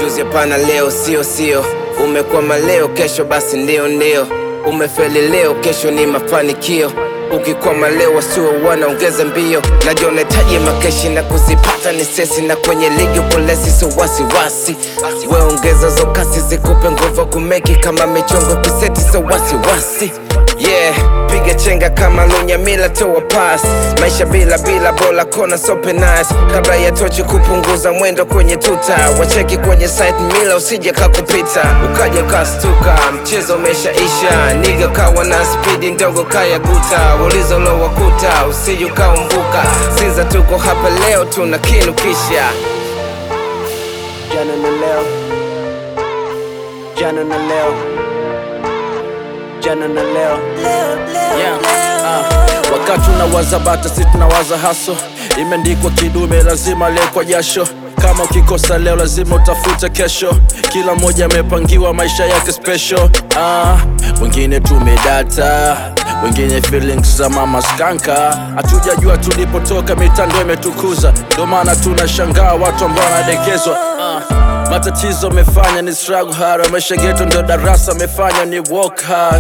juzi hapana, leo sio sio. Umekwama leo, kesho basi ndio ndio. Umefeli leo, kesho ni mafanikio. Ukikwama leo, wasio wanaongeza mbio. Najua unahitaji makeshi na kuzipata ni sesi, na kwenye ligi polesi, so wasiwasi. We ongeza zo kasi zikupe nguvu kumeki kama michongo kiseti, so wasiwasi. Yeah, piga chenga kama lunyamila toa pass maisha bila bila bola kona sope nice kabla ya tochi kupunguza mwendo kwenye tuta wacheki kwenye site mila usije kakupita ukaja ukastuka mchezo umeshaisha niga kawa na spidi ndogo kaya guta ulizo lo wakuta usije ukaumbuka sinza tuko hapa leo tuna kinu kisha jana na leo, jana na leo, jana na leo. Yeah, ah, wakati unawaza bata si tunawaza haso imeandikwa kidume lazima leo kwa jasho kama ukikosa leo lazima utafute kesho kila mmoja amepangiwa maisha yake special ah, wengine tumedata wengine feelings za mama skanka hatujajua tulipotoka mitando imetukuza ndio maana tunashangaa watu ambao wanadekezwa ah, matatizo amefanya ni struggle hard maisha geto ndio darasa amefanya ni walk hard